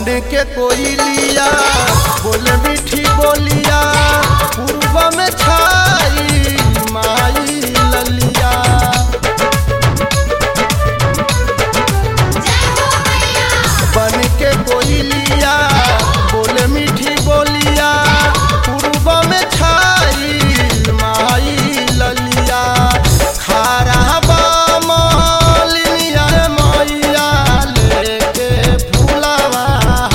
बन के कोई लिया बोले मीठी बोलिया पूर्व में छाई माई ललिया बन के कोई लिया बोले मीठी बोलिया पूर्व में छाई माई ललिया खारा बामलिनिया मैया लेके फूलवा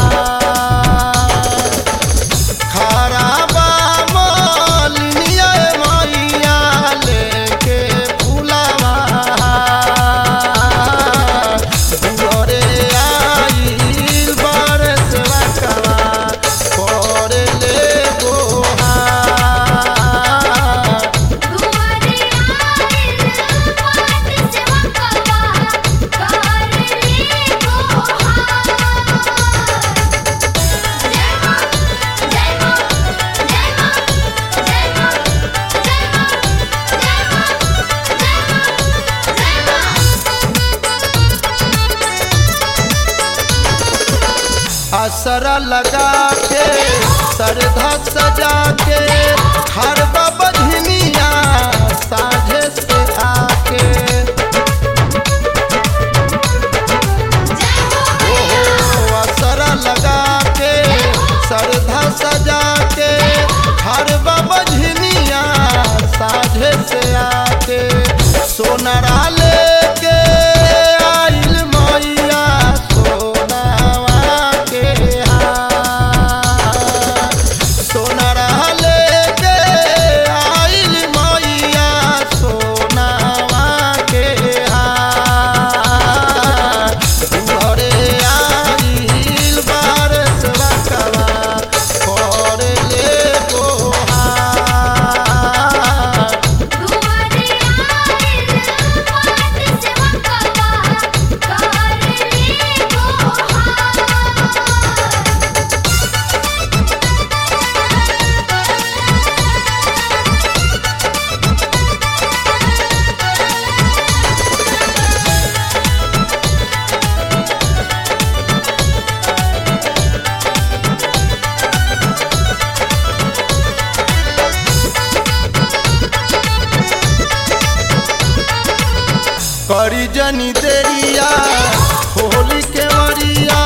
खारा बामलिनिया मैया लेके फूलवा दुआरे आइल बरस बकवा करे ले गोहार दुआरे आइल बाट से वकवा कर ले गोहार जय मां जय मां जय मां जय मां जय मां जय मां असरा लगा के सरधा सजा के हर बधनिया साझे से आके ओहो असरा लगा के सरधा सजा के हर बधनिया साझे से आके सोनरा लेके आइल मैया सोनावा के हार सोनरा लेके आइल मैया सोनावा के हार घरे आइल बारस बकवा करे ले गोहार दुआरे आइल बाट से वकवा कर ले गोहार करी जनी देरिया होली के मरिया